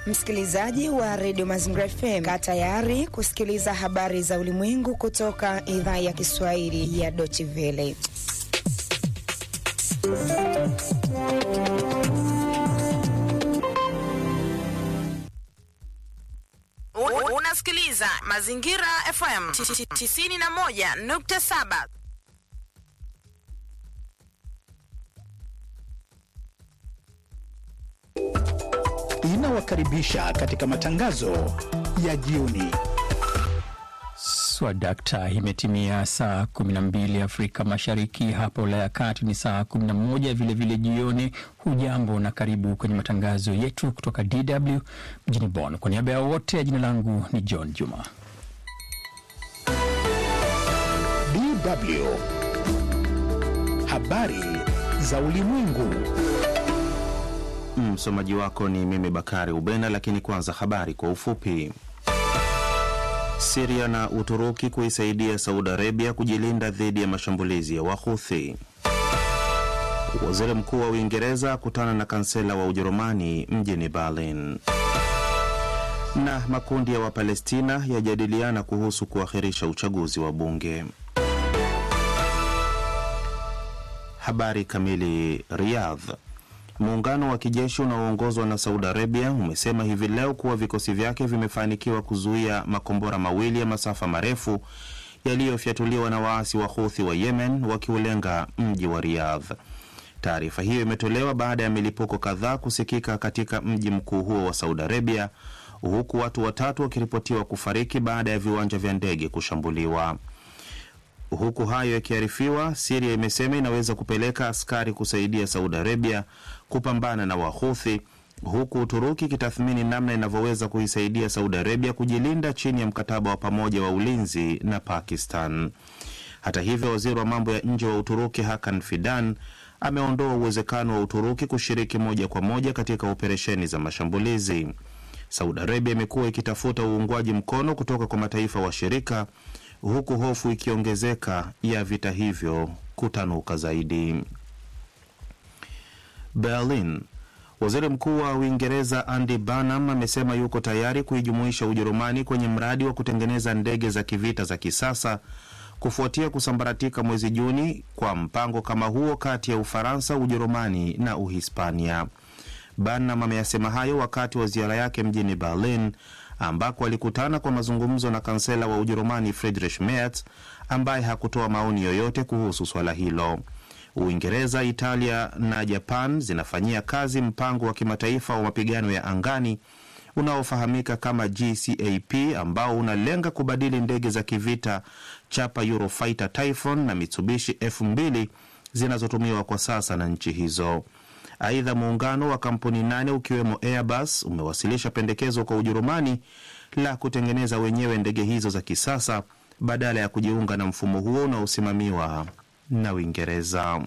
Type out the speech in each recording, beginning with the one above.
Msikilizaji wa redio Mazingira FM, kaa tayari kusikiliza habari za ulimwengu kutoka idhaa ya Kiswahili ya Deutsche Welle. Unasikiliza Mazingira FM 91.7. Inawakaribisha katika matangazo ya jioni. Swadakta, imetimia saa 12 Afrika Mashariki, hapa Ulaya ya Kati ni saa 11 vilevile jioni. Hujambo na karibu kwenye matangazo yetu kutoka DW mjini Bonn. Kwa niaba ya wote, jina langu ni John Juma. DW habari za ulimwengu. Msomaji wako ni mimi Bakari Ubena, lakini kwanza habari kwa ufupi. Siria na Uturuki kuisaidia Saudi Arabia kujilinda dhidi ya mashambulizi ya Wahuthi. Waziri Mkuu wa Uingereza akutana na kansela wa Ujerumani mjini Berlin. Na makundi ya Wapalestina yajadiliana kuhusu kuahirisha uchaguzi wa bunge. Habari kamili. Riyadh. Muungano wa kijeshi unaoongozwa na Saudi Arabia umesema hivi leo kuwa vikosi vyake vimefanikiwa kuzuia makombora mawili ya masafa marefu yaliyofyatuliwa na waasi wa Houthi wa Yemen wakiulenga mji wa Riyadh. Taarifa hiyo imetolewa baada ya milipuko kadhaa kusikika katika mji mkuu huo wa Saudi Arabia, huku watu watatu wakiripotiwa kufariki baada ya viwanja vya ndege kushambuliwa. Huku hayo yakiarifiwa, Siria imesema inaweza kupeleka askari kusaidia Saudi Arabia kupambana na Wahuthi, huku Uturuki ikitathmini namna inavyoweza kuisaidia Saudi Arabia kujilinda chini ya mkataba wa pamoja wa ulinzi na Pakistan. Hata hivyo, waziri wa mambo ya nje wa Uturuki Hakan Fidan ameondoa uwezekano wa Uturuki kushiriki moja kwa moja katika operesheni za mashambulizi. Saudi Arabia imekuwa ikitafuta uungwaji mkono kutoka kwa mataifa washirika huku hofu ikiongezeka ya vita hivyo kutanuka zaidi. Berlin. Waziri Mkuu wa Uingereza Andy Burnham amesema yuko tayari kuijumuisha Ujerumani kwenye mradi wa kutengeneza ndege za kivita za kisasa kufuatia kusambaratika mwezi Juni kwa mpango kama huo kati ya Ufaransa, Ujerumani na Uhispania. Burnham ameyasema hayo wakati wa ziara yake mjini Berlin ambako alikutana kwa mazungumzo na kansela wa Ujerumani Friedrich Merz ambaye hakutoa maoni yoyote kuhusu swala hilo. Uingereza, Italia na Japan zinafanyia kazi mpango wa kimataifa wa mapigano ya angani unaofahamika kama GCAP ambao unalenga kubadili ndege za kivita chapa Eurofighter Typhoon na Mitsubishi F2 zinazotumiwa kwa sasa na nchi hizo. Aidha, muungano wa kampuni nane ukiwemo Airbus umewasilisha pendekezo kwa Ujerumani la kutengeneza wenyewe ndege hizo za kisasa badala ya kujiunga na mfumo huo unaosimamiwa na Uingereza.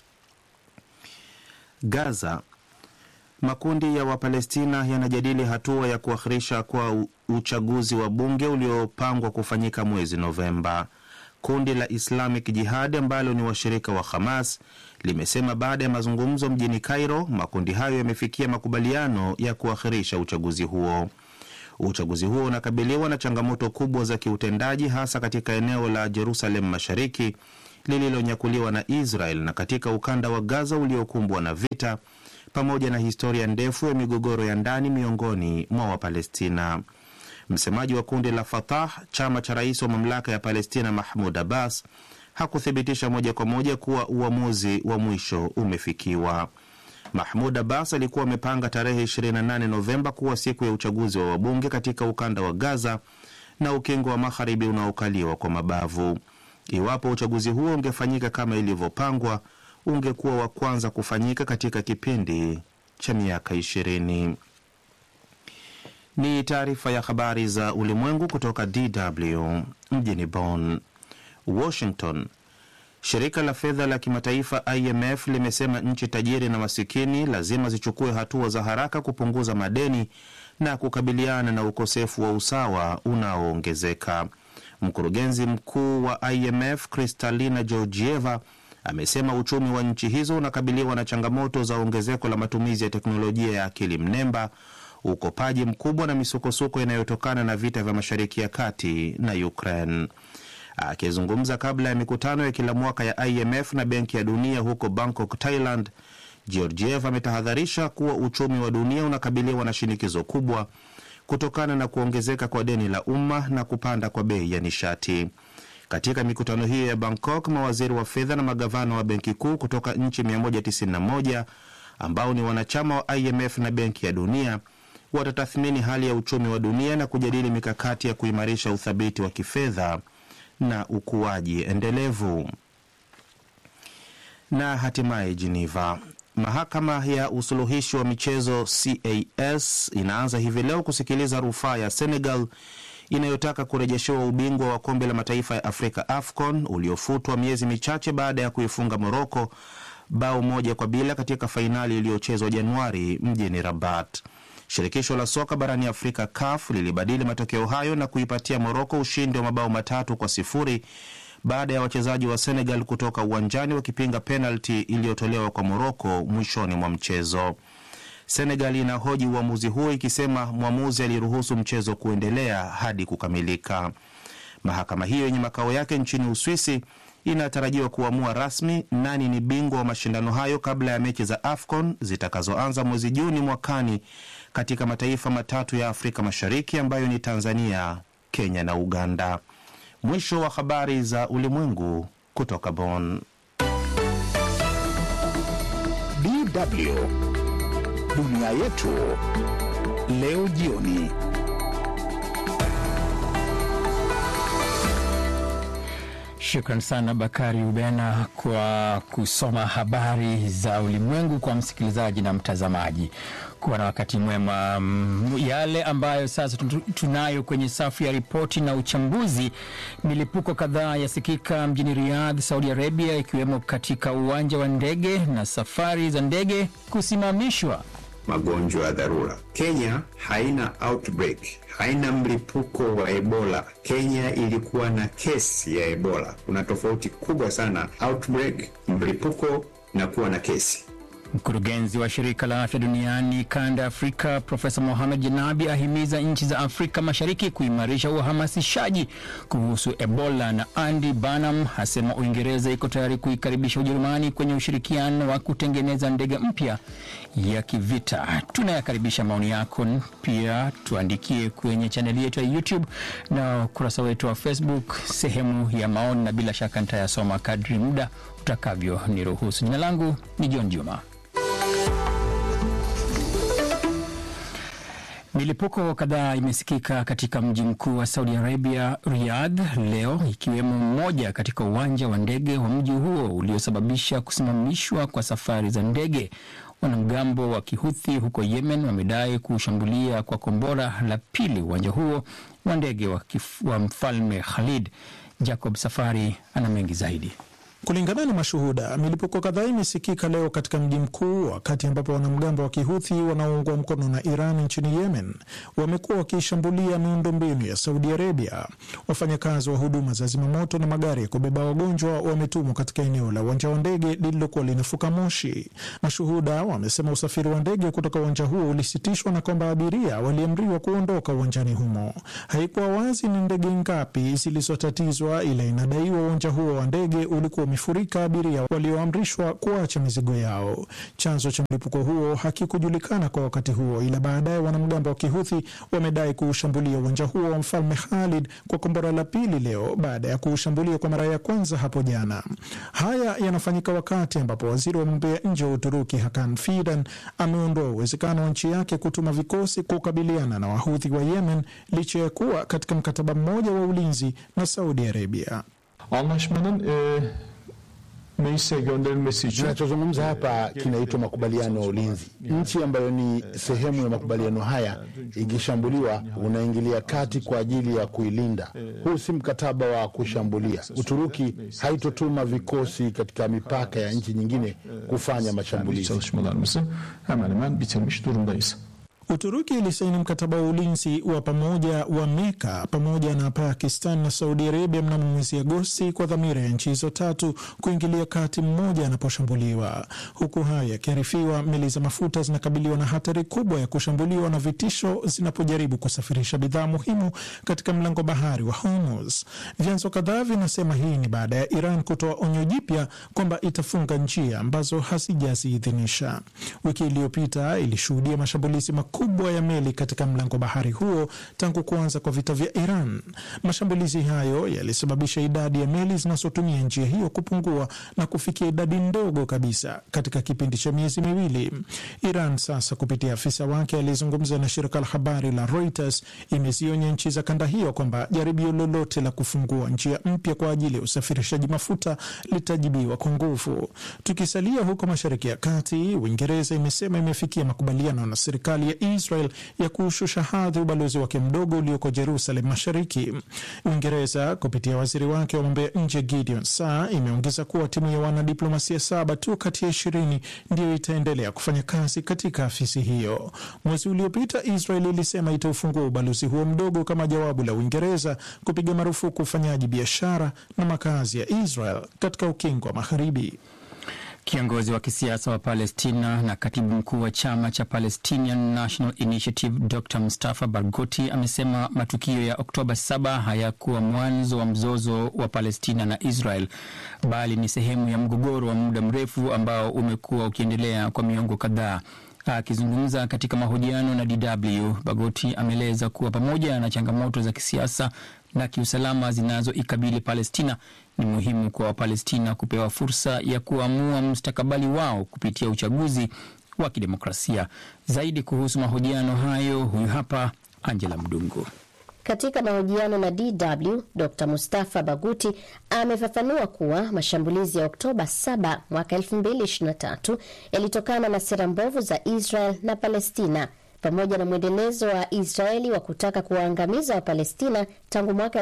Gaza. Makundi ya Wapalestina yanajadili hatua ya kuahirisha kwa uchaguzi wa bunge uliopangwa kufanyika mwezi Novemba. Kundi la Islamic Jihad ambalo ni washirika wa Hamas limesema baada ya mazungumzo mjini Cairo, makundi hayo yamefikia makubaliano ya kuahirisha uchaguzi huo. Uchaguzi huo unakabiliwa na changamoto kubwa za kiutendaji, hasa katika eneo la Jerusalem Mashariki lililonyakuliwa na Israel na katika ukanda wa Gaza uliokumbwa na vita, pamoja na historia ndefu ya migogoro ya ndani miongoni mwa Wapalestina. Msemaji wa kundi la Fatah, chama cha rais wa mamlaka ya Palestina Mahmud Abbas, hakuthibitisha moja kwa moja kuwa uamuzi wa mwisho umefikiwa. Mahmud Abbas alikuwa amepanga tarehe 28 Novemba kuwa siku ya uchaguzi wa wabunge katika ukanda wa Gaza na ukingo wa magharibi unaokaliwa kwa mabavu. Iwapo uchaguzi huo ungefanyika kama ilivyopangwa, ungekuwa wa kwanza kufanyika katika kipindi cha miaka ishirini. Ni taarifa ya habari za ulimwengu kutoka DW mjini Bonn. Washington. Shirika la fedha la kimataifa IMF limesema nchi tajiri na masikini lazima zichukue hatua za haraka kupunguza madeni na kukabiliana na ukosefu wa usawa unaoongezeka. Mkurugenzi mkuu wa IMF Kristalina Georgieva amesema uchumi wa nchi hizo unakabiliwa na changamoto za ongezeko la matumizi ya teknolojia ya akili mnemba ukopaji mkubwa na misukosuko inayotokana na vita vya Mashariki ya Kati na Ukraine. Akizungumza kabla ya mikutano ya kila mwaka ya IMF na Benki ya Dunia huko Bangkok, Thailand, Georgiev ametahadharisha kuwa uchumi wa dunia unakabiliwa na shinikizo kubwa kutokana na kuongezeka kwa deni la umma na kupanda kwa bei ya nishati. Katika mikutano hiyo ya Bangkok, mawaziri wa fedha na magavana wa benki kuu kutoka nchi 191 ambao ni wanachama wa IMF na Benki ya Dunia watatathmini hali ya uchumi wa dunia na kujadili mikakati ya kuimarisha uthabiti wa kifedha na ukuaji endelevu. Na hatimaye Geneva, mahakama ya usuluhishi wa michezo CAS inaanza hivi leo kusikiliza rufaa ya Senegal inayotaka kurejeshewa ubingwa wa kombe la mataifa ya Afrika AFCON uliofutwa miezi michache baada ya kuifunga Moroko bao moja kwa bila katika fainali iliyochezwa Januari mjini Rabat. Shirikisho la soka barani Afrika CAF lilibadili matokeo hayo na kuipatia Moroko ushindi wa mabao matatu kwa sifuri baada ya wachezaji wa Senegal kutoka uwanjani wakipinga penalti iliyotolewa kwa Moroko mwishoni mwa mchezo. Senegal inahoji uamuzi huo ikisema mwamuzi aliruhusu mchezo kuendelea hadi kukamilika. Mahakama hiyo yenye makao yake nchini Uswisi inatarajiwa kuamua rasmi nani ni bingwa wa mashindano hayo kabla ya mechi za AFCON zitakazoanza mwezi Juni mwakani katika mataifa matatu ya Afrika Mashariki ambayo ni Tanzania, Kenya na Uganda. Mwisho wa habari za ulimwengu kutoka Bonn. DW dunia yetu leo jioni. Shukran sana Bakari Ubena kwa kusoma habari za ulimwengu kwa msikilizaji na mtazamaji. Kuwa na wakati mwema. Mm, Yale ambayo sasa tu- tunayo kwenye safu ya ripoti na uchambuzi. Milipuko kadhaa yasikika mjini Riyadh, Saudi Arabia, ikiwemo katika uwanja wa ndege na safari za ndege kusimamishwa. magonjwa ya dharura. Kenya haina outbreak, haina mlipuko wa Ebola. Kenya ilikuwa na kesi ya Ebola. Kuna tofauti kubwa sana outbreak, mlipuko na kuwa na kesi. Mkurugenzi wa shirika la afya duniani kanda ya Afrika Profesa Mohamed Janabi ahimiza nchi za Afrika Mashariki kuimarisha uhamasishaji kuhusu Ebola, na Andy Burnham asema Uingereza iko tayari kuikaribisha Ujerumani kwenye ushirikiano wa kutengeneza ndege mpya ya kivita. Tunayakaribisha maoni yako, pia tuandikie kwenye chaneli yetu ya YouTube na ukurasa wetu wa Facebook, sehemu ya maoni, na bila shaka nitayasoma kadri muda utakavyo niruhusu. Jina langu ni John Juma. Milipuko kadhaa imesikika katika mji mkuu wa Saudi Arabia, Riyadh, leo ikiwemo mmoja katika uwanja wa ndege wa mji huo uliosababisha kusimamishwa kwa safari za ndege. Wanamgambo wa Kihuthi huko Yemen wamedai kushambulia kwa kombora la pili uwanja huo wa ndege wa, kif- wa mfalme Khalid. Jacob Safari ana mengi zaidi. Kulingana na mashuhuda, milipuko kadhaa imesikika leo katika mji mkuu, wakati ambapo wanamgambo wa kihuthi wanaoungwa mkono na Iran nchini Yemen wamekuwa wakiishambulia miundombinu ya Saudi Arabia. Wafanyakazi wa huduma za zimamoto na magari ya kubeba wagonjwa wametumwa katika eneo la uwanja wa ndege lililokuwa linafuka moshi. Mashuhuda wamesema usafiri wa ndege kutoka uwanja huo ulisitishwa na kwamba abiria waliamriwa kuondoka uwanjani humo. Haikuwa wazi ni ndege ngapi zilizotatizwa, ila inadaiwa uwanja huo wa ndege ulikuwa umefurika abiria walioamrishwa kuacha mizigo yao. Chanzo cha mlipuko huo hakikujulikana kwa wakati huo, ila baadaye wanamgambo wa kihuthi wamedai kuushambulia uwanja huo wa mfalme Khalid kwa kombora la pili leo baada ya kuushambulia kwa mara ya kwanza hapo jana. Haya yanafanyika wakati ambapo waziri wa mambo ya nje wa Uturuki Hakan Fidan ameondoa uwezekano wa nchi yake kutuma vikosi kukabiliana na wahuthi wa Yemen licha ya kuwa katika mkataba mmoja wa ulinzi na Saudi Arabia. Anlaşmanın e, meclise gönderilmesi için Tunachozungumza hapa kinaitwa makubaliano ya ulinzi. Nchi ambayo ni sehemu ya makubaliano haya ikishambuliwa, unaingilia kati kwa ajili ya kuilinda. Huu si mkataba wa kushambulia. Uturuki haitotuma vikosi katika mipaka ya nchi nyingine kufanya kendi mashambulizi. çalışmalarımızı hemen hemen bitirmiş durumdayız. Uturuki ilisaini mkataba wa ulinzi wa pamoja wa Meka pamoja na Pakistan na Saudi Arabia mnamo mwezi Agosti kwa dhamira ya nchi hizo tatu kuingilia kati mmoja anaposhambuliwa. Huku hayo yakiarifiwa, meli za mafuta zinakabiliwa na hatari kubwa ya kushambuliwa na vitisho zinapojaribu kusafirisha bidhaa muhimu katika mlango bahari wa Hormuz. Vyanzo kadhaa vinasema hii ni baada ya Iran kutoa onyo jipya kwamba itafunga njia ambazo hazijaziidhinisha. Wiki iliyopita ilishuhudia mashambulizi makubwa ya meli katika mlango bahari huo tangu kuanza kwa vita vya Iran. Mashambulizi hayo yalisababisha idadi ya meli zinazotumia njia hiyo kupungua na kufikia idadi ndogo kabisa katika kipindi cha miezi miwili. Iran sasa kupitia afisa wake aliyezungumza na shirika la habari la Reuters imezionya nchi za kanda hiyo kwamba jaribio lolote la kufungua njia mpya kwa ajili ya usafirishaji mafuta litajibiwa kwa nguvu. Tukisalia huko Mashariki ya Kati, Uingereza imesema imefikia makubaliano na serikali ya Israel ya kuushusha hadhi ubalozi wake mdogo ulioko Jerusalem Mashariki. Uingereza kupitia waziri wake wa mambo ya nje Gideon Saar imeongeza kuwa timu ya wanadiplomasia saba tu kati ya ishirini ndiyo itaendelea kufanya kazi katika afisi hiyo. Mwezi uliopita Israel ilisema itaufungua ubalozi huo mdogo kama jawabu la Uingereza kupiga marufuku ufanyaji biashara na makazi ya Israel katika ukingo wa Magharibi. Kiongozi wa kisiasa wa Palestina na katibu mkuu wa chama cha Palestinian National Initiative Dr Mustafa Barghouti amesema matukio ya Oktoba 7 hayakuwa mwanzo wa mzozo wa Palestina na Israel, bali ni sehemu ya mgogoro wa muda mrefu ambao umekuwa ukiendelea kwa miongo kadhaa. Akizungumza katika mahojiano na DW, Bagoti ameeleza kuwa pamoja na changamoto za kisiasa na kiusalama zinazoikabili Palestina, ni muhimu kwa Wapalestina kupewa fursa ya kuamua mustakabali wao kupitia uchaguzi wa kidemokrasia. Zaidi kuhusu mahojiano hayo, huyu hapa Angela Mdungu. Katika mahojiano na DW, Dr Mustafa Baguti amefafanua kuwa mashambulizi ya Oktoba 7 mwaka 2023 yalitokana na sera mbovu za Israel na Palestina pamoja na mwendelezo wa Israeli wa kutaka kuwaangamiza Wapalestina tangu mwaka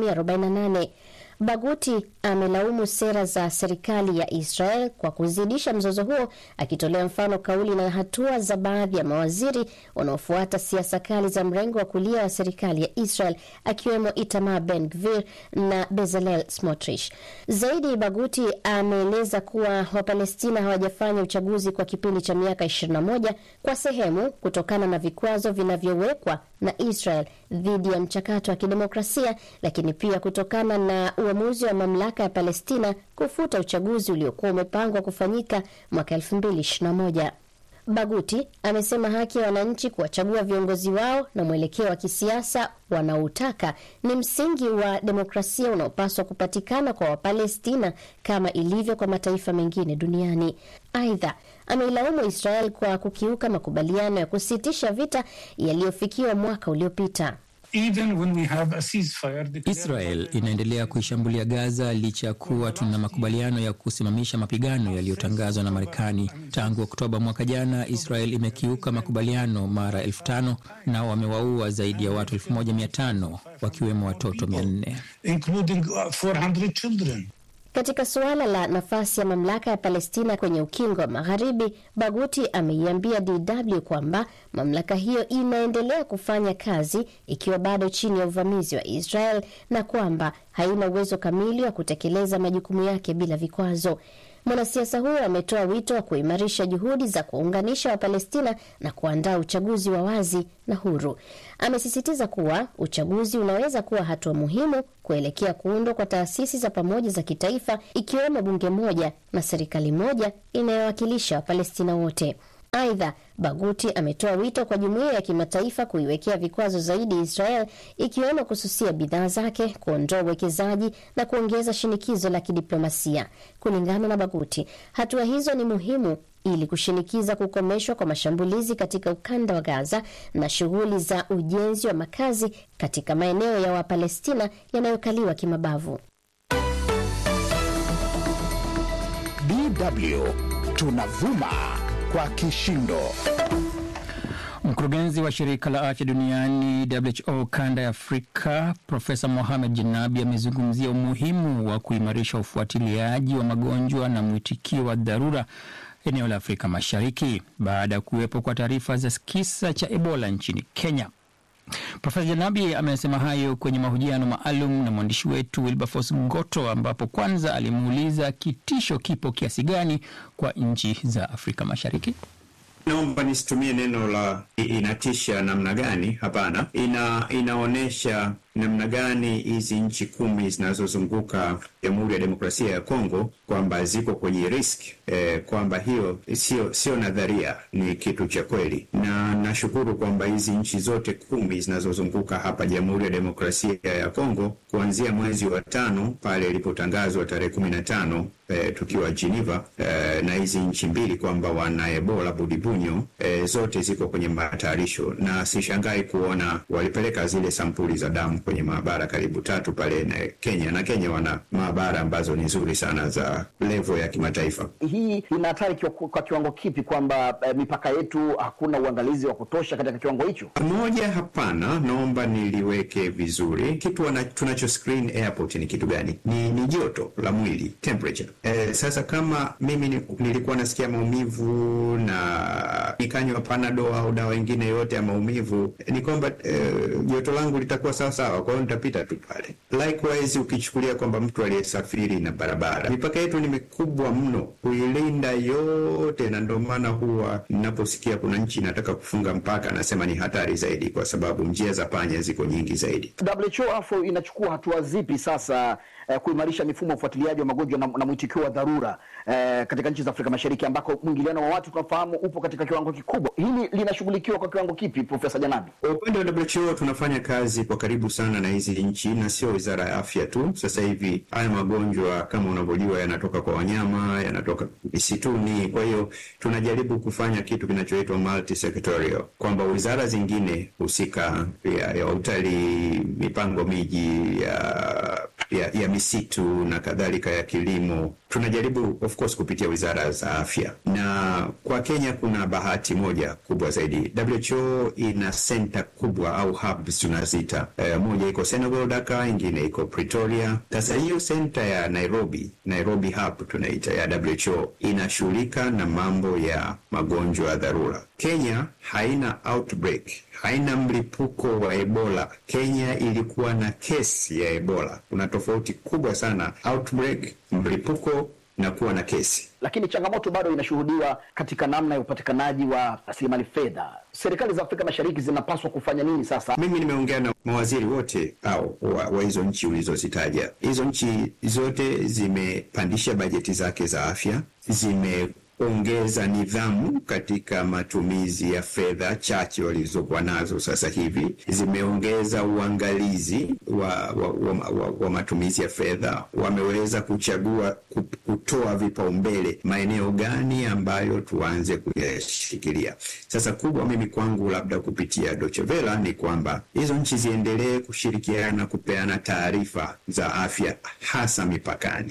1948. Baguti amelaumu sera za serikali ya Israel kwa kuzidisha mzozo huo, akitolea mfano kauli na hatua za baadhi ya mawaziri wanaofuata siasa kali za mrengo wa kulia wa serikali ya Israel, akiwemo Itamar Ben Gvir na Bezalel Smotrich. Zaidi, Baguti ameeleza kuwa Wapalestina hawajafanya uchaguzi kwa kipindi cha miaka 21 kwa sehemu kutokana na vikwazo vinavyowekwa na Israel dhidi ya mchakato wa kidemokrasia, lakini pia kutokana na uamuzi wa mamlaka ya Palestina kufuta uchaguzi uliokuwa umepangwa kufanyika mwaka 2021. Baguti amesema haki ya wananchi kuwachagua viongozi wao na mwelekeo wa kisiasa wanaotaka ni msingi wa demokrasia unaopaswa kupatikana kwa Wapalestina kama ilivyo kwa mataifa mengine duniani. Aidha, ameilaumu Israel kwa kukiuka makubaliano ya kusitisha vita yaliyofikiwa mwaka uliopita. Israel inaendelea kuishambulia Gaza licha ya kuwa tuna makubaliano ya kusimamisha mapigano yaliyotangazwa na Marekani. Tangu Oktoba mwaka jana, Israel imekiuka makubaliano mara elfu tano na wamewaua zaidi ya watu elfu moja mia tano wakiwemo watoto mia nne. Katika suala la nafasi ya mamlaka ya Palestina kwenye ukingo wa Magharibi, Baguti ameiambia DW kwamba mamlaka hiyo inaendelea kufanya kazi ikiwa bado chini ya uvamizi wa Israel na kwamba haina uwezo kamili wa kutekeleza majukumu yake bila vikwazo. Mwanasiasa huyo ametoa wito wa kuimarisha juhudi za kuunganisha Wapalestina na kuandaa uchaguzi wa wazi na huru. Amesisitiza kuwa uchaguzi unaweza kuwa hatua muhimu kuelekea kuundwa kwa taasisi za pamoja za kitaifa, ikiwemo bunge moja na serikali moja inayowakilisha Wapalestina wote. Aidha, Baguti ametoa wito kwa jumuiya ya kimataifa kuiwekea vikwazo zaidi Israel, ikiwemo kususia bidhaa zake, kuondoa uwekezaji na kuongeza shinikizo la kidiplomasia. Kulingana na Baguti, hatua hizo ni muhimu ili kushinikiza kukomeshwa kwa mashambulizi katika ukanda wa Gaza na shughuli za ujenzi wa makazi katika maeneo ya Wapalestina yanayokaliwa kimabavu. DW tunavuma kwa kishindo. Mkurugenzi wa shirika la afya duniani WHO kanda ya Afrika Profesa Mohamed Janabi amezungumzia umuhimu wa kuimarisha ufuatiliaji wa magonjwa na mwitikio wa dharura eneo la Afrika Mashariki baada ya kuwepo kwa taarifa za kisa cha Ebola nchini Kenya. Profesa Janabi amesema hayo kwenye mahojiano maalum na mwandishi wetu Wilberforce Ngoto, ambapo kwanza alimuuliza kitisho kipo kiasi gani kwa nchi za Afrika Mashariki. Naomba nisitumie neno la inatisha namna gani. Hapana, ina inaonyesha namna gani hizi nchi kumi zinazozunguka Jamhuri ya Demokrasia ya Kongo kwamba ziko kwenye risk eh, kwamba hiyo sio sio nadharia, ni kitu cha kweli, na nashukuru kwamba hizi nchi zote kumi zinazozunguka hapa Jamhuri ya Demokrasia ya Kongo kuanzia mwezi wa tano pale ilipotangazwa tarehe kumi na tano eh, tukiwa Geneva eh, na hizi nchi mbili kwamba wana Ebola budibunyo eh, zote ziko kwenye matayarisho, na sishangai kuona walipeleka zile sampuli za damu kwenye maabara karibu tatu pale na Kenya, na Kenya wana maabara ambazo ni nzuri sana za level ya kimataifa. Hii ina hatari kwa, kwa kiwango kipi kwamba eh, mipaka yetu hakuna uangalizi wa kutosha katika kiwango hicho? Moja, hapana, naomba niliweke vizuri. Kitu wana, tunacho screen airport ni kitu gani? Ni, ni joto la mwili temperature. Eh, sasa kama mimi ni, nilikuwa nasikia maumivu na nikanywa panado au dawa ingine yote ya maumivu, ni kwamba joto eh, langu litakuwa sawa sawa, kwa hiyo nitapita tu pale. Likewise ukichukulia kwamba mtu aliyesafiri na barabara, mipaka yetu ni mikubwa mno kuilinda yote, na ndio maana huwa ninaposikia kuna nchi inataka kufunga mpaka, anasema ni hatari zaidi, kwa sababu njia za panya ziko nyingi zaidi. WHO afu inachukua hatua zipi sasa eh, kuimarisha mifumo ya ufuatiliaji wa magonjwa na, na mwitikio wa dharura eh, katika nchi za Afrika Mashariki ambako mwingiliano wa watu tunafahamu upo katika kiwango kikubwa. Hili linashughulikiwa kwa kiwango kipi, Profesa Janabi? Kwa upande wa WHO tunafanya kazi kwa karibu sana na hizi nchi, na sio wizara ya afya tu. Sasa hivi haya magonjwa kama unavyojua yanatoka kwa wanyama, yanatoka misituni. Kwa hiyo tunajaribu kufanya kitu kinachoitwa multi-sectorial, kwamba wizara zingine husika ya, ya utalii, mipango miji ya, ya, ya misitu na kadhalika, ya kilimo tunajaribu of course kupitia wizara za afya. Na kwa Kenya kuna bahati moja kubwa zaidi, WHO ina senta kubwa au hubs tunazita. E, moja iko Senegal Dakar, ingine iko Pretoria. Sasa hiyo senta ya Nairobi, Nairobi hub tunaita ya WHO inashughulika na mambo ya magonjwa ya dharura. Kenya haina outbreak, haina mlipuko wa Ebola. Kenya ilikuwa na kesi ya Ebola. Kuna tofauti kubwa sana outbreak, mlipuko na kuwa na kesi. Lakini changamoto bado inashuhudiwa katika namna ya upatikanaji wa rasilimali fedha. Serikali za Afrika Mashariki zinapaswa kufanya nini sasa? Mimi nimeongea na mawaziri wote au wa, wa hizo nchi ulizozitaja. Hizo nchi zote zimepandisha bajeti zake za afya, zime ongeza nidhamu katika matumizi ya fedha chache walizokuwa nazo sasa hivi. Zimeongeza uangalizi wa, wa, wa, wa, wa matumizi ya fedha. Wameweza kuchagua kutoa vipaumbele maeneo gani ambayo tuanze kuyashikilia. Sasa kubwa mimi kwangu, labda kupitia Deutsche Welle, ni kwamba hizo nchi ziendelee kushirikiana kupeana taarifa za afya hasa mipakani.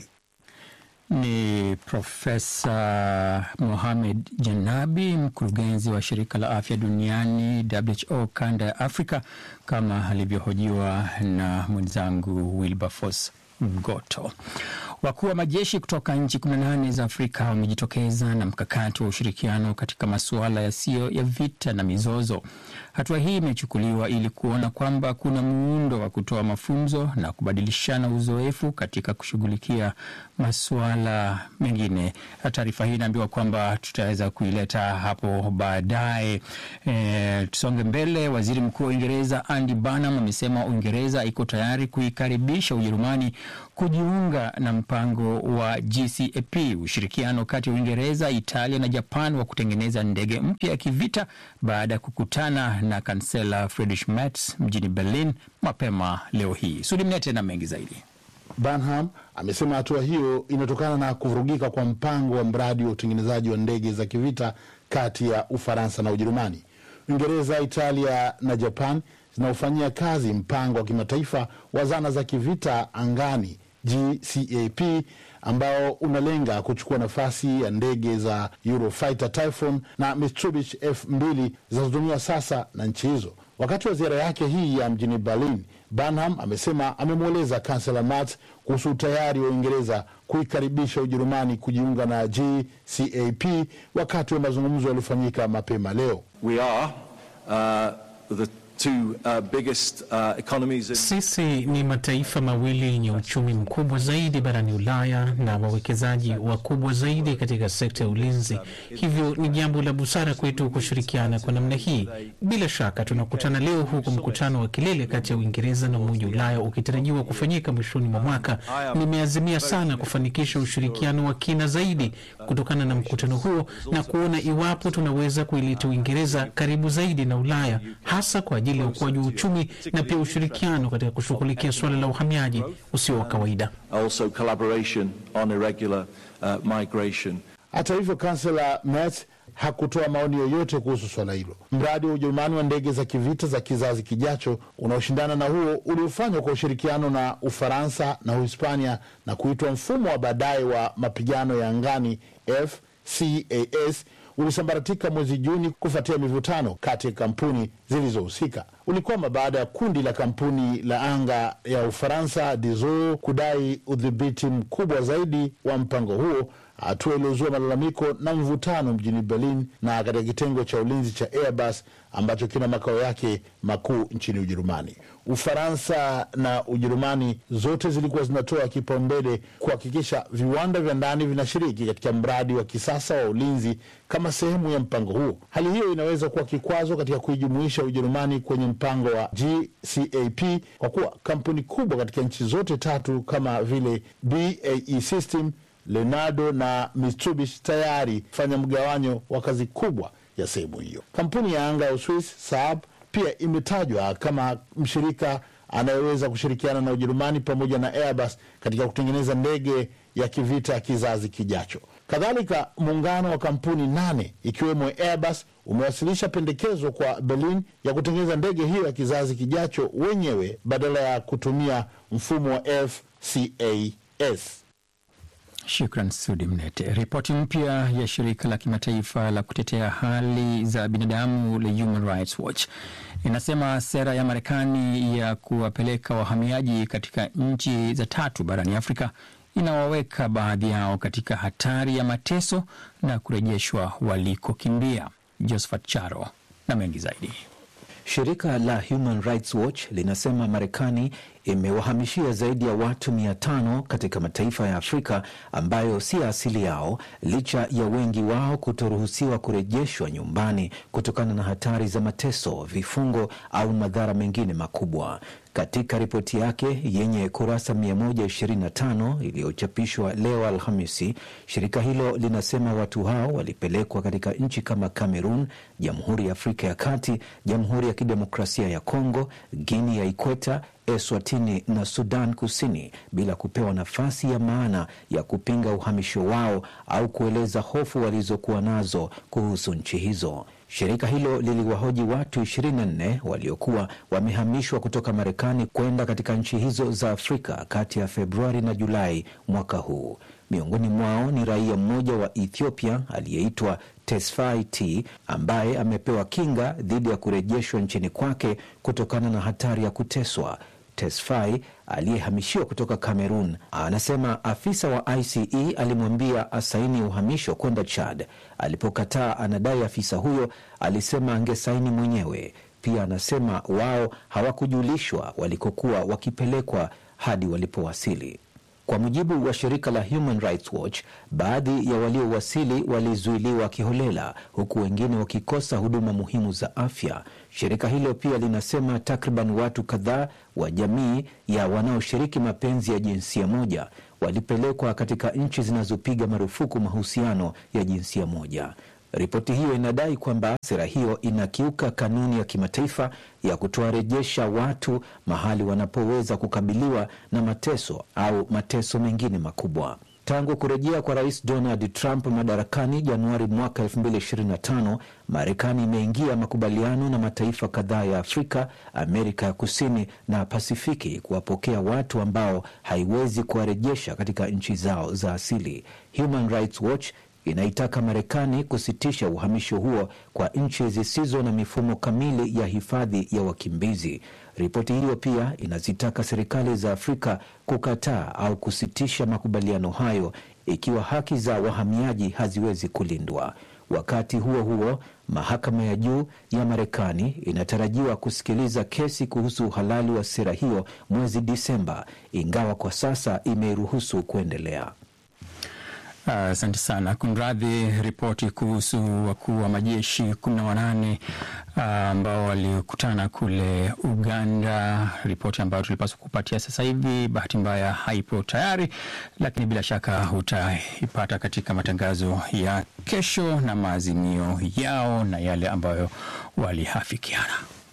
Ni Profesa Mohamed Janabi, mkurugenzi wa shirika la afya duniani WHO kanda ya Afrika, kama alivyohojiwa na mwenzangu Wilberforce Mgoto. Wakuu wa majeshi kutoka nchi 18 za Afrika wamejitokeza na mkakati wa ushirikiano katika masuala yasiyo ya vita na mizozo. Hatua hii imechukuliwa ili kuona kwamba kuna muundo wa kutoa mafunzo na kubadilishana uzoefu katika kushughulikia masuala mengine. Taarifa hii inaambiwa kwamba tutaweza kuileta hapo baadaye. E, tusonge mbele. Waziri Mkuu wa Uingereza Andy Burnham amesema Uingereza iko tayari kuikaribisha Ujerumani kujiunga na mpango wa GCAP, ushirikiano kati ya Uingereza, Italia na Japan wa kutengeneza ndege mpya ya kivita baada ya kukutana na kansela Friedrich Merz mjini Berlin mapema leo hii. Sudi Mnete na mengi zaidi. Burnham amesema hatua hiyo inatokana na kuvurugika kwa mpango wa mradi wa utengenezaji wa ndege za kivita kati ya Ufaransa na Ujerumani. Uingereza, Italia na Japan zinaofanyia kazi mpango wa kimataifa wa zana za kivita angani GCAP ambao unalenga kuchukua nafasi ya ndege za Eurofighter Typhoon na Mitsubishi F2 zinazotumiwa sasa na nchi hizo. Wakati wa ziara yake hii ya mjini Berlin, Burnham amesema amemweleza kansela Merz kuhusu utayari wa Uingereza kuikaribisha Ujerumani kujiunga na GCAP wakati wa mazungumzo yaliyofanyika mapema leo. We are, uh, the two, uh, biggest, uh, economies in... Sisi ni mataifa mawili yenye uchumi mkubwa zaidi barani Ulaya na wawekezaji wakubwa zaidi katika sekta ya ulinzi. Hivyo ni jambo la busara kwetu kushirikiana kwa namna hii. Bila shaka tunakutana leo huku mkutano wa kilele kati ya Uingereza na Umoja wa Ulaya ukitarajiwa kufanyika mwishoni mwa mwaka. Nimeazimia sana kufanikisha ushirikiano wa kina zaidi kutokana na mkutano huo na kuona iwapo tunaweza kuileta Uingereza karibu zaidi na Ulaya hasa kwa ajili ya ukuaji wa uchumi na pia ushirikiano katika kushughulikia suala la uhamiaji usio wa kawaida. Also collaboration on irregular uh, migration. Hata hivyo, kansela Merz hakutoa maoni yoyote kuhusu swala hilo. Mradi wa Ujerumani wa ndege za kivita za kizazi kijacho unaoshindana na huo uliofanywa kwa ushirikiano na Ufaransa na Uhispania na kuitwa mfumo wa baadaye wa mapigano ya angani FCAS ulisambaratika mwezi Juni kufuatia mivutano kati ya kampuni zilizohusika. Ulikwama baada ya kundi la kampuni la anga ya Ufaransa Dassault kudai udhibiti mkubwa zaidi wa mpango huo, hatua iliyozua malalamiko na mvutano mjini Berlin na katika kitengo cha ulinzi cha Airbus ambacho kina makao yake makuu nchini Ujerumani. Ufaransa na Ujerumani zote zilikuwa zinatoa kipaumbele kuhakikisha viwanda vya ndani vinashiriki katika mradi wa kisasa wa ulinzi kama sehemu ya mpango huo. Hali hiyo inaweza kuwa kikwazo katika kuijumuisha Ujerumani kwenye mpango wa GCAP kwa kuwa kampuni kubwa katika nchi zote tatu kama vile BAE System, Leonardo na Mitsubishi tayari fanya mgawanyo wa kazi kubwa ya sehemu hiyo. Kampuni ya anga ya Uswis Saab pia imetajwa kama mshirika anayeweza kushirikiana na Ujerumani pamoja na Airbus katika kutengeneza ndege ya kivita ya kizazi kijacho. Kadhalika, muungano wa kampuni nane ikiwemo Airbus umewasilisha pendekezo kwa Berlin ya kutengeneza ndege hiyo ya kizazi kijacho wenyewe badala ya kutumia mfumo wa FCAS. Shukran Sudi Mnete. Ripoti mpya ya shirika la kimataifa la kutetea hali za binadamu la Human Rights Watch inasema sera ya Marekani ya kuwapeleka wahamiaji katika nchi za tatu barani Afrika inawaweka baadhi yao katika hatari ya mateso na kurejeshwa walikokimbia. Josephat Charo na mengi zaidi. Shirika la Human Rights Watch linasema Marekani imewahamishia zaidi ya watu mia tano katika mataifa ya Afrika ambayo si asili yao, licha ya wengi wao kutoruhusiwa kurejeshwa nyumbani kutokana na hatari za mateso, vifungo au madhara mengine makubwa. Katika ripoti yake yenye kurasa 125 iliyochapishwa leo Alhamisi, shirika hilo linasema watu hao walipelekwa katika nchi kama Cameroon, Jamhuri ya Afrika ya Kati, Jamhuri ya Kidemokrasia ya Kongo, Guinea ya Ikweta, Eswatini na Sudan Kusini bila kupewa nafasi ya maana ya kupinga uhamisho wao au kueleza hofu walizokuwa nazo kuhusu nchi hizo. Shirika hilo liliwahoji watu 24 waliokuwa wamehamishwa kutoka Marekani kwenda katika nchi hizo za Afrika kati ya Februari na Julai mwaka huu. Miongoni mwao ni raia mmoja wa Ethiopia aliyeitwa Tesfaye T ambaye amepewa kinga dhidi ya kurejeshwa nchini kwake kutokana na hatari ya kuteswa. Tesfaye aliyehamishiwa kutoka Cameroon anasema afisa wa ICE alimwambia asaini uhamisho kwenda Chad. Alipokataa, anadai afisa huyo alisema angesaini mwenyewe. Pia anasema wao hawakujulishwa walikokuwa wakipelekwa hadi walipowasili. Kwa mujibu wa shirika la Human Rights Watch, baadhi ya waliowasili walizuiliwa kiholela, huku wengine wakikosa huduma muhimu za afya. Shirika hilo pia linasema takriban watu kadhaa wa jamii ya wanaoshiriki mapenzi ya jinsia moja walipelekwa katika nchi zinazopiga marufuku mahusiano ya jinsia moja. Ripoti hiyo inadai kwamba sera hiyo inakiuka kanuni ya kimataifa ya kutowarejesha watu mahali wanapoweza kukabiliwa na mateso au mateso mengine makubwa. Tangu kurejea kwa rais Donald Trump madarakani Januari mwaka 2025, Marekani imeingia makubaliano na mataifa kadhaa ya Afrika, Amerika ya Kusini na Pasifiki kuwapokea watu ambao haiwezi kuwarejesha katika nchi zao za asili. Human Rights Watch inaitaka Marekani kusitisha uhamisho huo kwa nchi zisizo na mifumo kamili ya hifadhi ya wakimbizi. Ripoti hiyo pia inazitaka serikali za Afrika kukataa au kusitisha makubaliano hayo ikiwa haki za wahamiaji haziwezi kulindwa. Wakati huo huo, mahakama ya juu ya Marekani inatarajiwa kusikiliza kesi kuhusu uhalali wa sera hiyo mwezi Disemba, ingawa kwa sasa imeiruhusu kuendelea. Asante uh, sana. Kunradhi, ripoti kuhusu wakuu wa majeshi kumi na wanane ambao uh, walikutana kule Uganda, ripoti ambayo tulipaswa kupatia sasa hivi, bahati mbaya haipo tayari, lakini bila shaka utaipata katika matangazo ya kesho na maazimio yao na yale ambayo walihafikiana.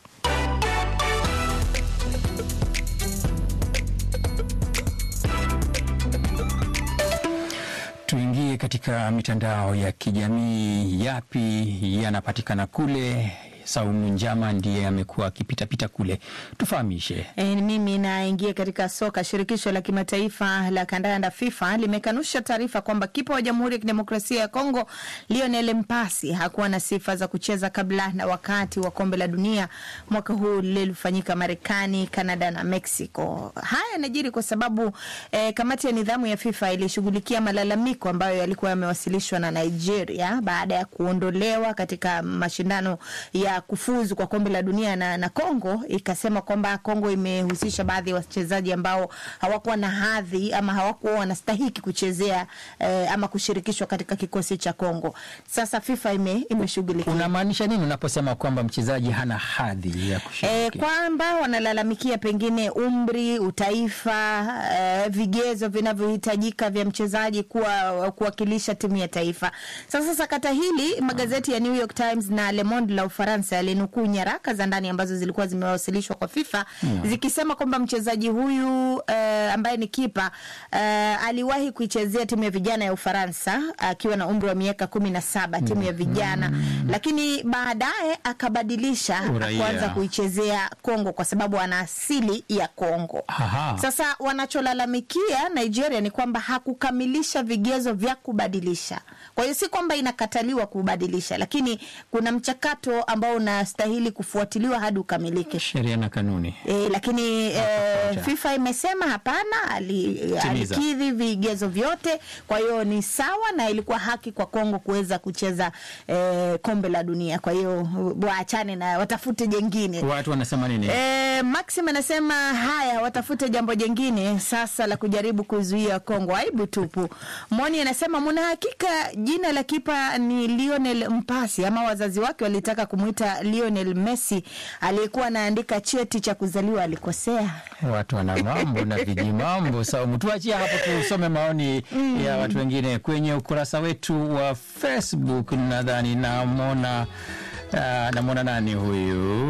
Tuingie katika mitandao ya kijamii. Yapi yanapatikana kule? Saumu Njama ndiye amekuwa akipitapita kule, tufahamishe. E, mimi naingia katika soka. Shirikisho la kimataifa la kandanda FIFA limekanusha taarifa kwamba kipa wa Jamhuri ya Kidemokrasia ya Kongo Lionel Mpasi hakuwa na sifa za kucheza kabla na wakati wa kombe la dunia mwaka huu lililofanyika Marekani, Canada na Mexico. Haya yanajiri kwa sababu eh, kamati ya nidhamu ya FIFA ilishughulikia malalamiko ambayo yalikuwa yamewasilishwa na Nigeria baada ya kuondolewa katika mashindano ya kufuzu kwa kombe la dunia na, na Kongo ikasema kwamba Kongo imehusisha baadhi ya wachezaji ambao hawakuwa na hadhi ama hawakuwa wanastahiki kuchezea eh, ama kushirikishwa katika kikosi cha Kongo. Sasa FIFA ime, imeshughulikia. Unamaanisha nini unaposema kwamba mchezaji hana hadhi ya kushiriki? Eh, kwamba wanalalamikia pengine umri, utaifa, eh, vigezo vinavyohitajika vya mchezaji kuwa kuwakilisha timu ya taifa. Sasa sakata hili magazeti ya New York Times na Le Monde la Ufaransa yalinukuu nyaraka za ndani ambazo zilikuwa zimewasilishwa kwa FIFA mm, zikisema kwamba mchezaji huyu uh, ambaye ni kipa uh, aliwahi kuichezea timu ya vijana ya Ufaransa akiwa uh, na umri wa miaka kumi na saba mm, timu ya vijana mm, lakini baadaye akabadilisha kuanza kuichezea Kongo kwa sababu ana asili ya Kongo. Aha. Sasa wanacholalamikia Nigeria ni kwamba hakukamilisha vigezo vya kubadilisha. Kwa hiyo si kwamba inakataliwa kubadilisha, lakini kuna mchakato ambao unastahili kufuatiliwa hadi ukamilike, sheria na kanuni e, lakini e, FIFA imesema hapana, ali, alikidhi vigezo vyote, kwa hiyo ni sawa na ilikuwa haki kwa Kongo kuweza kucheza e, kombe la dunia. Kwa hiyo waachane na watafute jengine. Watu wanasema nini? E, Maxim anasema haya, watafute jambo jengine sasa la kujaribu kuzuia Kongo, aibu tupu. Moni anasema muna hakika jina la kipa ni Lionel Mpasi ama wazazi wake walitaka kumwita Lionel Messi aliyekuwa anaandika cheti cha kuzaliwa alikosea. Watu wana mambo na vijimambo. Saumu, tuachie hapo, tusome maoni mm. ya watu wengine kwenye ukurasa wetu wa Facebook. Nadhani namwona uh, namwona nani huyu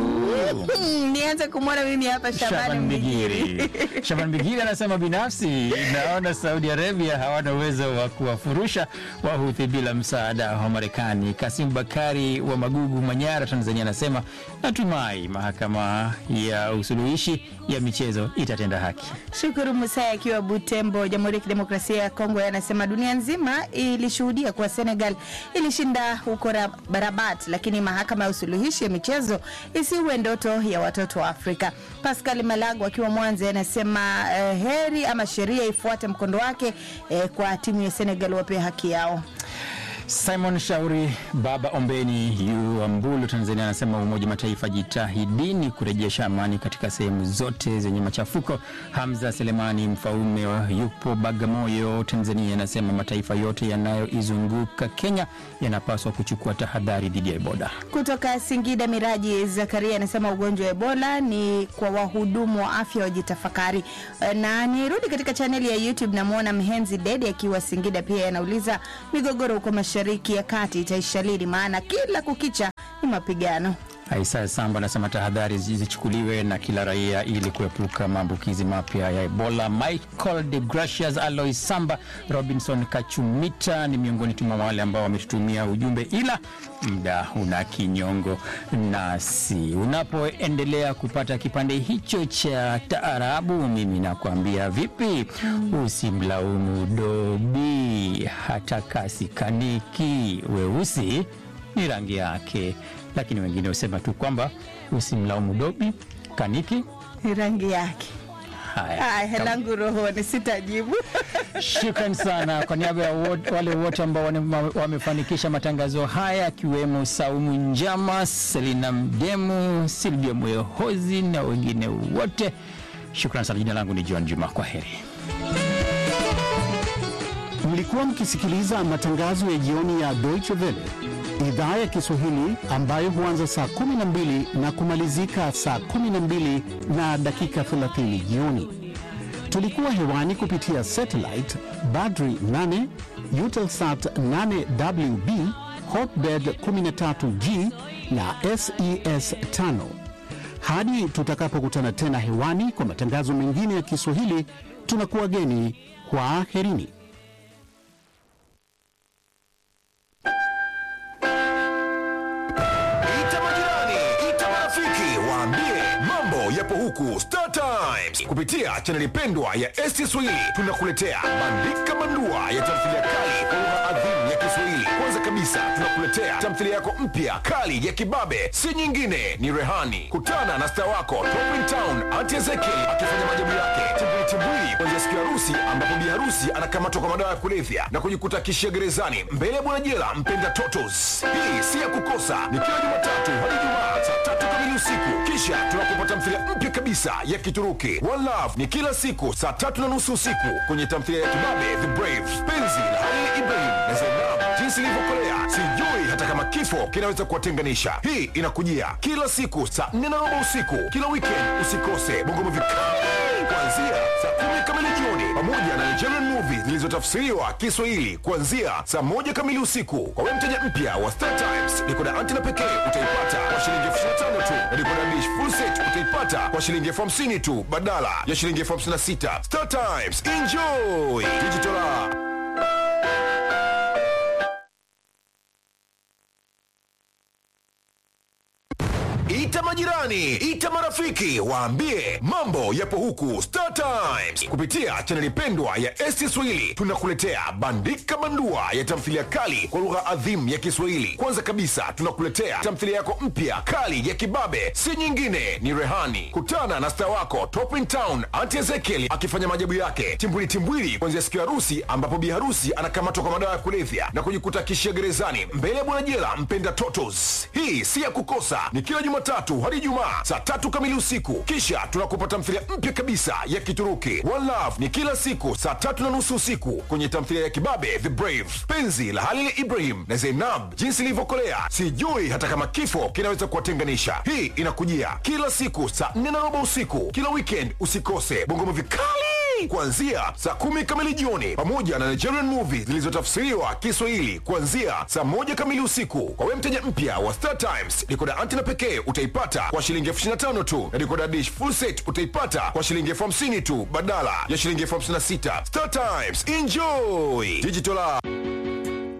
nianze kumwona mimi hapa Shaban Mbigiri. Shaban Mbigiri anasema binafsi naona Saudi Arabia hawana uwezo wa kuwafurusha Wahuthi bila msaada wa Marekani. Kasim Bakari wa Magugu, Manyara, Tanzania anasema natumai mahakama ya usuluhishi ya michezo itatenda haki. Shukuru Musai akiwa Butembo, Jamhuri ya Kidemokrasia ya Kongo, anasema dunia nzima ilishuhudia kuwa Senegal ilishinda huko Rabat, lakini mahakama ya usuluhishi ya michezo isiwe ndoto ya watoto wa Afrika. Pascal Malago akiwa Mwanza anasema eh, heri ama sheria ifuate mkondo wake eh, kwa timu ya Senegal wapewe haki yao. Simon Shauri Baba Ombeni yu Ambulu, Tanzania, anasema Umoja Mataifa jitahidini kurejesha amani katika sehemu zote zenye machafuko. Hamza Selemani Mfaume yupo Bagamoyo, Tanzania, anasema mataifa yote yanayoizunguka Kenya yanapaswa kuchukua tahadhari dhidi ya Ebola. Kutoka Singida, Miraji Zakaria anasema ugonjwa wa Ebola ni kwa wahudumu wa afya wajitafakari. Na nirudi katika chaneli ya YouTube, namwona Mhenzi Dede akiwa Singida, pia anauliza migogoro huko mashariki ya kati itaisha lini? Maana kila kukicha ni mapigano. Isaya Samba anasema tahadhari zichukuliwe na kila raia ili kuepuka maambukizi mapya ya Ebola. Michael de Gracias, Alois Samba, Robinson Kachumita ni miongoni tu mwa wale ambao wametutumia ujumbe, ila muda una kinyongo nasi. Unapoendelea kupata kipande hicho cha taarabu, mimi nakwambia vipi, usimlaumu dobi hata kasi kaniki, weusi ni rangi yake lakini wengine husema tu kwamba usimlaumu dobi kaniki ni rangi yake. Haya, Haya, langu rohoni sitajibu. Shukran sana kwa niaba ya wot- wale wote ambao wane- wamefanikisha matangazo haya akiwemo Saumu Njama, Selina Mdemu, Silvia Moyohozi na wengine wote. Shukran sana. Jina langu ni John Juma, kwa heri. Mlikuwa mkisikiliza matangazo ya jioni ya Deutsche Welle idhaa ya Kiswahili ambayo huanza saa 12 na kumalizika saa 12 na dakika 30 jioni. Tulikuwa hewani kupitia satellite Badri 8, Eutelsat 8WB, Hotbird 13G na SES 5. Hadi tutakapokutana tena hewani kwa matangazo mengine ya Kiswahili, tunakuwa geni. Kwaherini. Ita majirani, ita marafiki, waambie mambo yapo huku Star Times kupitia chaneli pendwa ya ST Swahili. Tunakuletea bandika bandua ya tamthilia kali kwa lugha adhimu ya Kiswahili. Kwanza kabisa tunakuletea tamthilia yako mpya kali ya kibabe, si nyingine ni Rehani. Kutana na star wako Top in Town Auntie Ezekiel akifanya maajabu yake timbwili timbwili kuanzia siku ya harusi, ambapo bi harusi anakamatwa kwa madawa ya kulevya na kujikuta kishia gerezani mbele ya bwana jela mpenda Totos. Hii si ya kukosa, ni kila Jumatatu hadi Ijumaa saa tatu kamili usiku. Kisha tunakupa tamthilia mpya kabisa ya Kituruki One Love, ni kila siku saa tatu na nusu usiku kwenye tamthilia ya kibabe The Brave, penzi la Halil Ibrahim na Zainab, jinsi ilivyokolea sijui hata kama kifo kinaweza kuwatenganisha. Hii inakujia kila siku saa nne na robo usiku kila weekend. Usikose Bongo Movie kali kuanzia saa kumi kamili jioni, pamoja na Nigerian movie zilizotafsiriwa Kiswahili kuanzia saa moja kamili usiku. Kwa wewe mteja mpya wa Star Times, dekoda antena pekee utaipata kwa shilingi elfu ishirini na tano tu, na dekoda dish full set utaipata kwa shilingi elfu hamsini tu badala ya shilingi elfu hamsini na sita. Star Times, enjoy digital. Ita majirani, ita marafiki, waambie mambo yapo huku Star Times kupitia chaneli pendwa ya ST Swahili. Tunakuletea bandika bandua ya tamthilia kali kwa lugha adhimu ya Kiswahili. Kwanza kabisa tunakuletea tamthilia yako mpya kali ya kibabe, si nyingine ni Rehani. Kutana na star wako Top in Town Auntie Ezekiel akifanya maajabu yake timbwili timbwili kuanzia siku ya harusi, ambapo bi harusi anakamatwa kwa madawa ya kulevya na kujikuta kishia gerezani mbele ya bwana jela mpenda Totos. Hii si ya kukosa, ni kila Jumatatu hadi Ijumaa saa tatu kamili usiku. Kisha tunakupa tamthilia mpya kabisa ya Kituruki One Love, ni kila siku saa tatu na nusu usiku kwenye tamthilia ya kibabe The Brave, penzi la Halil Ibrahim na Zainab, jinsi ilivyokolea sijui hata kama kifo kinaweza kuwatenganisha. Hii inakujia kila siku saa nne na robo usiku kila weekend. Usikose Bongo Movie kali kuanzia saa kumi kamili jioni, pamoja na Nigerian movie zilizotafsiriwa Kiswahili kuanzia saa moja kamili usiku. Kwa wewe mteja mpya wa Star Times, dekoda antena pekee utaipata kwa shilingi elfu ishirini na tano tu, na dekoda dish full set utaipata kwa shilingi elfu hamsini tu badala ya shilingi elfu hamsini na sita. Star Times, enjoy digital.